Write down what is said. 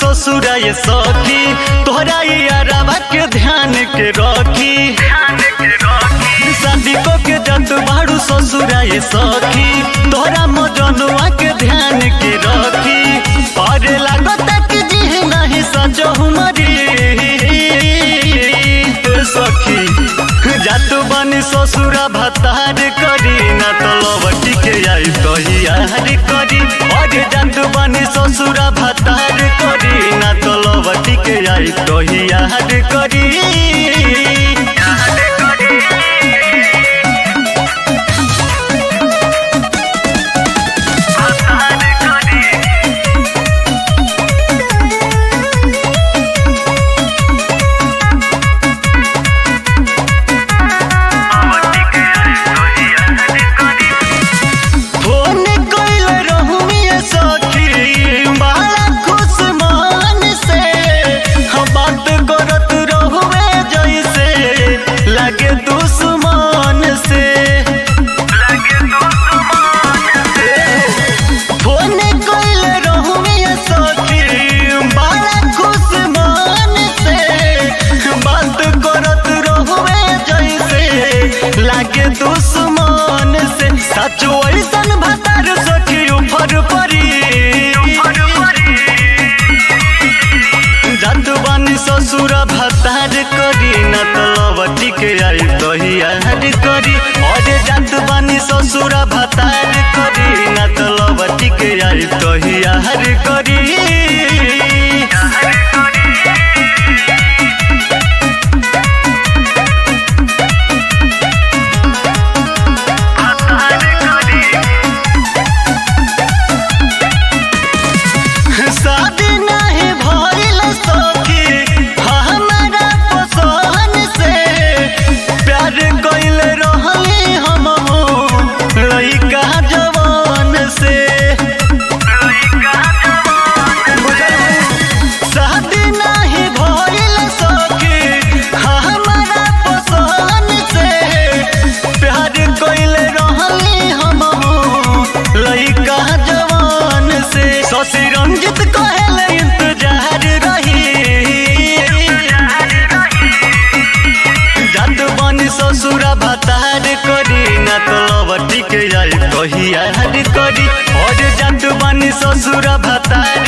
ससुरा ये सखी तोहरा यारवा के ध्यान के रखी शादी को के जत बाड़ू ससुरा ये सखी तोहरा मजनुआ के ध्यान के रखी अरे लागत कि जी नहीं सजो मरी सखी जातु बनी ससुरा भतार करी ना तो लवटी के आई तो यार करी अरे जातु बनी ससुरा भतार करी ना तो लवटी के आई तो यार करी फोन कइल रहुमिए सखी बड़ा खुश मन से हम बात करत रहुए जैसे लगे दुश्मन से फोन कइल रहुमिए सखी बड़ा खुश मन से बात करत रहुए जैसे लागे दुश्मन से सचो ऐसन भतार सखी ऊपर परी जात बानी ससुर भतार करी न तो लवटी के आई तही यार करी अरे जात बानी ससुर भतार करी न तो लवटी के आई तही यार करी शादी नहीं भइल सखी हमारा पसंद से प्यार कइल रहली हम लइका जवान से शादी नहीं भइल सखी हमारा पसंद से प्यार कइल रहली हम लइका जवान से शशि रंजित कहल इंतजार रही जात बनी ससुरा भतार करी ना तो लवटी के आई कही यार करी और जात बनी ससुरा भतार